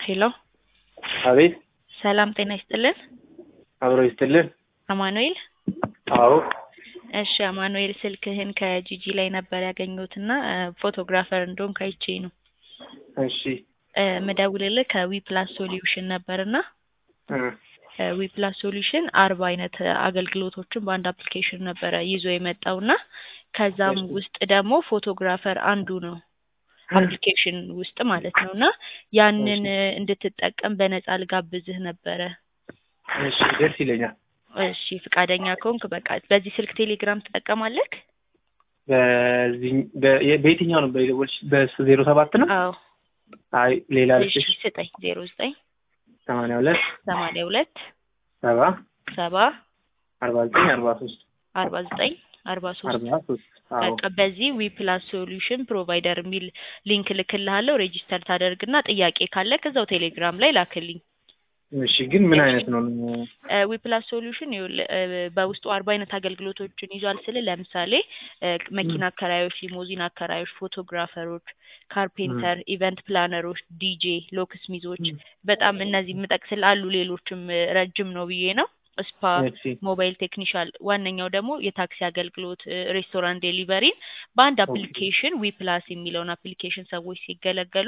ሄሎ አቤት ሰላም ጤና ይስጥልን። አብሮ ይስጥልን። አማኑኤል አዎ እሺ አማኑኤል ስልክህን ከጂጂ ላይ ነበር ያገኘሁት እና ፎቶግራፈር እንደሆንክ አይቼ ነው እሺ እ ምደውልልህ ከዊ ፕላስ ሶሉሽን ነበርና እ ዊ ፕላስ ሶሉሽን አርባ አይነት አገልግሎቶችን በአንድ አፕሊኬሽን ነበረ ይዞ የመጣውና ከዛም እሺ። ውስጥ ደግሞ ፎቶግራፈር አንዱ ነው አፕሊኬሽን ውስጥ ማለት ነው እና ያንን እንድትጠቀም በነፃ ልጋብዝህ ነበረ። እሺ ደስ ይለኛል። እሺ ፍቃደኛ ከሆንክ በቃ በዚህ ስልክ ቴሌግራም ትጠቀማለህ? በዚህ በ- በየትኛው ነው በደወልሽ? በዜሮ ሰባት ነው? አዎ አይ ሌላ እሺ ልስጥሽ። ስጠኝ ዜሮ ዘጠኝ ሰማንያ ሁለት ሰማንያ ሁለት ሰባ ሰባ አርባ ዘጠኝ አርባ ሶስት አርባ ዘጠኝ አርባ ሶስት አርባ ሶስት አዎ በቃ በዚህ ዊ ፕላስ ሶሉሽን ፕሮቫይደር የሚል ሊንክ ልክልሃለሁ። ሬጂስተር ታደርግና ጥያቄ ካለ ከዛው ቴሌግራም ላይ ላክልኝ። እሺ ግን ምን አይነት ነው? ዊ ፕላስ ሶሉሽን ይኸውልህ እ በውስጡ አርባ አይነት አገልግሎቶችን ይዟል ስል ለምሳሌ እ መኪና አከራዮች፣ ሊሞዚን አከራዮች፣ ፎቶግራፈሮች፣ ካርፔንተር፣ ኢቨንት ፕላነሮች፣ ዲጄ፣ ሎክስሚዞች በጣም እነዚህ የምጠቅስልህ አሉ። ሌሎችም እ ረጅም ነው ብዬ ነው ስፓ እሺ ሞባይል ቴክኒሻል ዋነኛው ደግሞ የታክሲ አገልግሎት እ ሬስቶራንት ዴሊቨሪን በአንድ አፕሊኬሽን ዊ ፕላስ የሚለውን አፕሊኬሽን ሰዎች ሲገለገሉ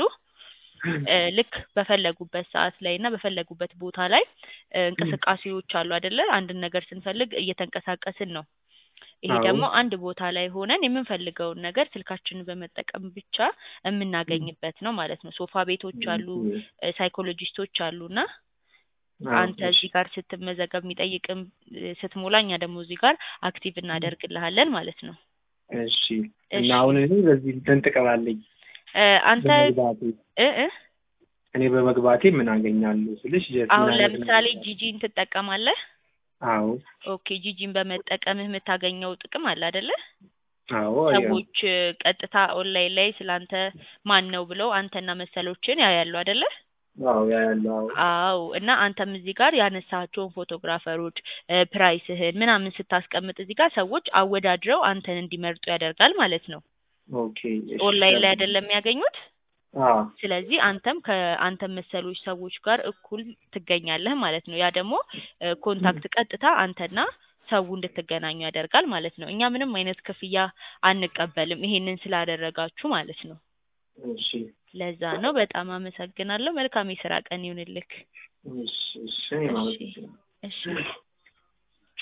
እ ልክ በፈለጉበት ሰዓት ላይ እና በፈለጉበት ቦታ ላይ እ እንቅስቃሴዎች አሉ አይደለ? አንድን ነገር ስንፈልግ እየተንቀሳቀስን ነው። ይሄ አዎ። ደግሞ አንድ ቦታ ላይ ሆነን የምንፈልገውን ነገር ስልካችንን በመጠቀም ብቻ የምናገኝበት ነው ማለት ነው። ሶፋ ቤቶች አሉ፣ እ ሳይኮሎጂስቶች አሉ እና አዎ፣ አንተ እዚህ ጋር ስትመዘገብ የሚጠይቅም እ ስትሞላ እኛ ደግሞ እዚህ ጋር አክቲቭ እናደርግልሃለን ማለት ነው። እሺ እሺ እና አሁን እኔ በዚህ እንትን ጥቅም አለኝ እ አንተ በመግባቴ እ እ እኔ በመግባቴ ምን አገኛለሁ ስልሽ ጀስት አሁን ምን አይነት ለምሳሌ ነገር- ጂጂን ትጠቀማለህ? አዎ ኦኬ ጂጂን በመጠቀምህ የምታገኘው ጥቅም አለ አይደለ? አዎ ያው ሰዎች እ ቀጥታ ኦንላይን ላይ ስላንተ ማን ነው ብለው አንተና መሰሎችን ያያሉ አይደለ? አዎ ያ ያለው አዎ አዎ እና አንተም እዚህ ጋር ያነሳቸውን ፎቶግራፈሮች እ ፕራይስህን ምናምን ስታስቀምጥ እዚህ ጋር ሰዎች አወዳድረው አንተን እንዲመርጡ ያደርጋል ማለት ነው። ኦኬ እሺ ኦንላይን ላይ አይደለም የሚያገኙት። አዎ ስለዚህ አንተም ከአንተም መሰሎች ሰዎች ጋር እኩል ትገኛለህ ማለት ነው። ያ ደግሞ እ ኮንታክት ቀጥታ አንተና ሰው እንድትገናኙ ያደርጋል ማለት ነው። እኛ ምንም አይነት ክፍያ አንቀበልም ይሄንን ስላደረጋችሁ ማለት ነው። እሺ ለዛ ነው። በጣም አመሰግናለሁ። መልካም የስራ ቀን ይሁንልክ። እሺ እሺ እኔም እሺ አመሰግናለሁ። እሺ